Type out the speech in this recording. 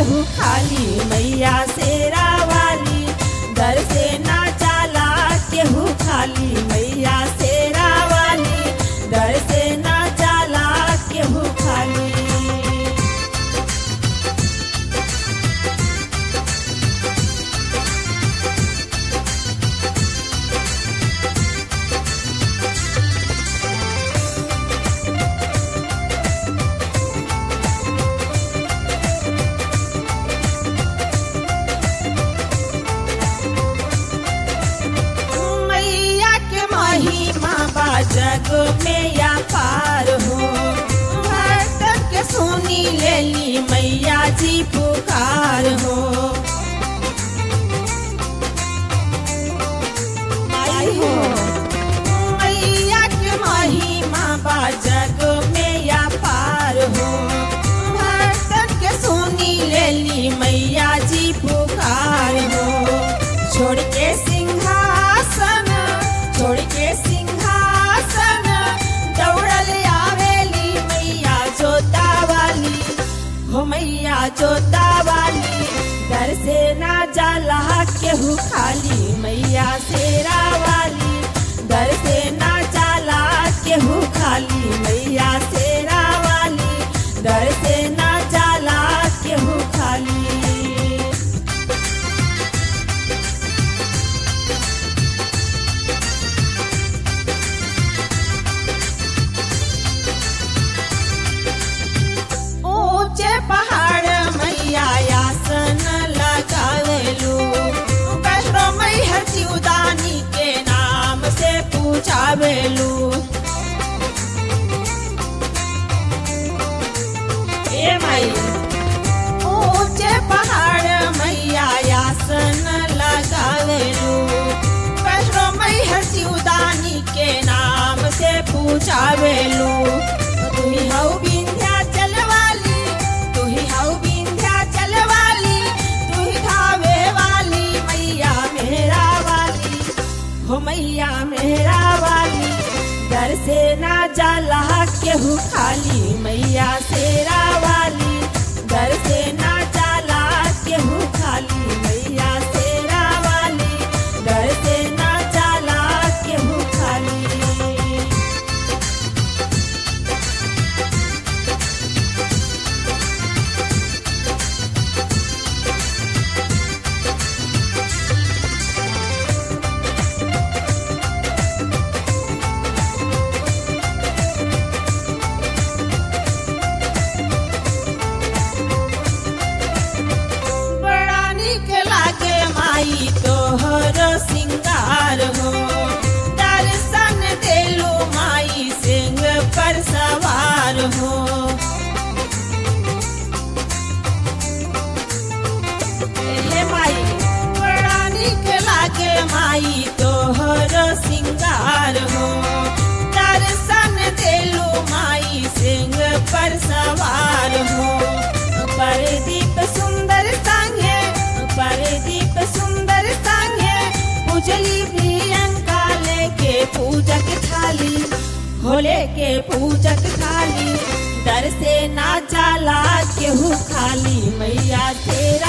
केहू खाली मैया शेरा वाली दर से ना जाला केहू खाली मैया शेरा वाली दर से ना जाला केहू खाली मैया के महिमा बा जग में या पार हो भक्तन के सुनी लेली मैया जी पुकार हो आई हो मैया के महिमा बा जग में या पार हो भक्तन के सुनी लेली मैया जी पुकार हो छोड़ के सिंहासन छोड़ के सिंहासन दौड़ल आवेली मैया जोता वाली हो मैया जोता वाली दर से ना जाला केहू खाली मैया शेरा वाली दर से ना जाला केहू खाली मैया शेरा वाली दर से ना जाला केहू खाली ऊंचे पहाड़ मैया आसन लगावेलू वैष्णो मैहर चिउदानी के नाम से पूछावेलू ए माई ऊंचे पहाड़ मैया आसन लगावेलू वैष्णो मैहर चिउदानी के नाम से पूछावेलू तू ही हऊ विंध्याचल वाली तू ही हऊ विंध्याचल वाली तू ही धावे वाली मैया मेरा वाली हो मैया मेरा वाली दर से ना जाला केहू खाली मैया शेरा वाली दर से ना जाला केहू खाली मैया शेरा वाली दर से ना जाला केहू खाली बड़ा निक लागे माई तोहर सिंगार हो दर्शन देलू माई सिंह पर सवार हो हे माई बड़ा निक लागे माई तोहर सिंगार हो दर्शन देलू माई सिंह पर सवार हो परदीप सुंदर संगे परदीप सुंदर संगे पूजली प्रियंका लेके पूजक थाली होले के पूजक थाली दर से ना जाला केहू खाली मैया तेरा